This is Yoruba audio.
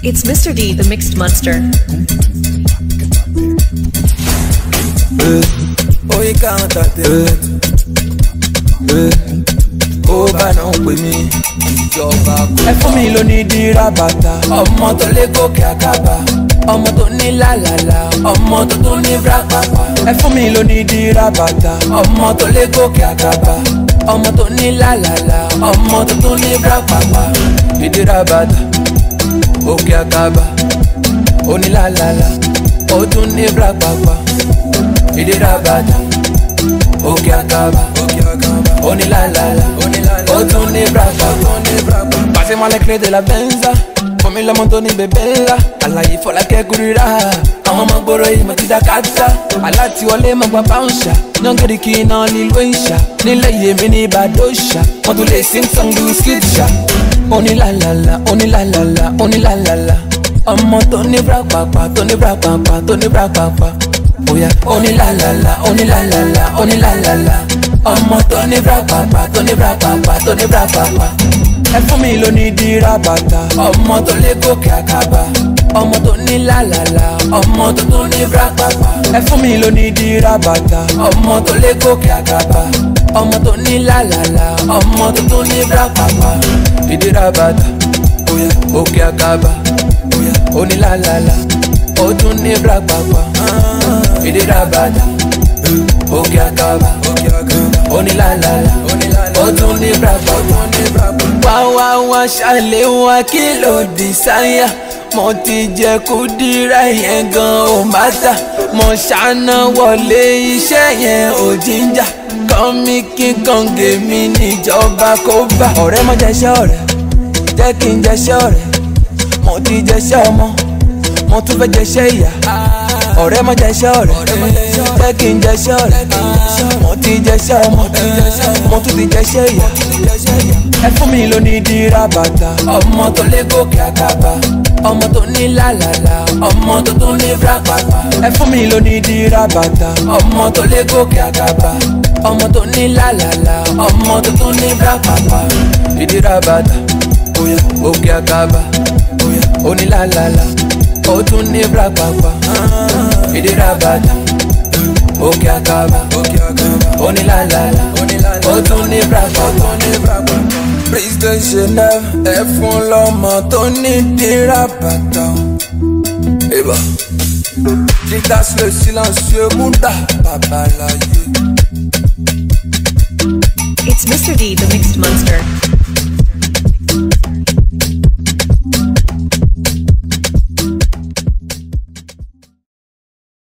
It's Mr. D, the Mixed Monster. oyin káwọn tàtẹ́ ó bá náà pè mí ìjọba kò. ẹ fún mi lóní dírà bàtà ọmọ tó lé gòkè àkàbà ọmọ tó ní làlàlà ọmọ tó tún ní brakpapa. ẹ fún mi lóní dírà bàtà ọmọ tó lé gòkè àkàbà ọmọ tó ní làlàlà ọmọ tó tún ní brakpapa. ìdírà bàtà òkè àkàbà onílàlàlà ó tún ní brakpapa ìdíra bàtà òkè àkàbà onílàlàlà ó tún ní bràbà. Pàṣẹ clé de la benza fún mi lọ́mọ tó ní bèbè ńlá àlàyé fọlákẹ́ kúrírà àwọn ọmọ gbòòrò yìí mo ti dá kátà alátiwọlé mo gba báńṣà yọ̀ngẹ̀rì kì í ná nílùú ìṣà nílẹ̀ yèmí ní ìbàdóṣà wọ́n tún lè sing song lu skidṣà onílàlàlà onílàlàlà onílàlàlà ọmọ tó ní bràpàpà tó ní bràpàpà tó ní bràpàpà bóyá onílàlàlà onílàlàlà onílàlàlà ọmọ tó ní bràpàpà tó ní bràpàpà tó ní bràpàpà. ẹ fún mi lóní dírà bàtà ọmọ tó lé gòkè àkàbà ọmọ tó ní làlàlà ọmọ tó tún ní bràpàpà. ẹ fún mi lóní dírà bàtà ọmọ tó lé gòkè àkàbà ọmọ tó ní làlàlà ọmọ tó tún ní bràpàpà. ìdírà bàtà bóyá òkè àkàbà bóyá onílàlàlà ó tún ní bràpàpà ìdíra bàtà òkè àkàbà onílàlàlà ó tún ní bràpà. wá wá wá ṣàlẹ̀ wá kí ló di sáyà mo ti jẹ kó dira yẹn gan ò má tà mo ṣáná wọlé iṣẹ́ yẹn ò jíjà kọ́mí kí kàngé mi níjọba kó bá. ọ̀rẹ́ mo jẹ́ṣẹ́ ọ̀rẹ́ jẹ́ kí n jẹ́ṣẹ́ ọ̀rẹ́ mo ti jẹ́ṣẹ́ ọmọ mo tún fẹ́ jẹ́ṣẹ́ ìyá ọ̀rẹ́ mọ jẹ́ṣẹ́ ọ̀rẹ́ jẹ́ kí n jẹ́ṣẹ́ ọ̀rẹ́ mo ti jẹ́ṣẹ́ ọmọ mo tún ti jẹ́ṣẹ́ ìyá ẹ fún mi lóní dírà bàtà ọmọ tó lé gòkè àkàbà ọmọ tó ní làlàlà ọmọ tó tún ní bràpàpà ẹ fún mi lóní dírà bàtà ọmọ tó lé gòkè àkàbà ọmọ tó ní làlàlà ọmọ tó tún ní bràpàpà ìdírà bàtà òkè àkàbà onílàlàlà ó tún ní bràpàpà ìdíra bàtà òkè àkàbà onílàlàlà ó tún ní bràpàpà. President Chanel ẹ fún lọ́mọ tó ní dírà bàtà. Eba Jitas le silencieux Munda Babalaye. It's Mr. D, the Mixed Monster.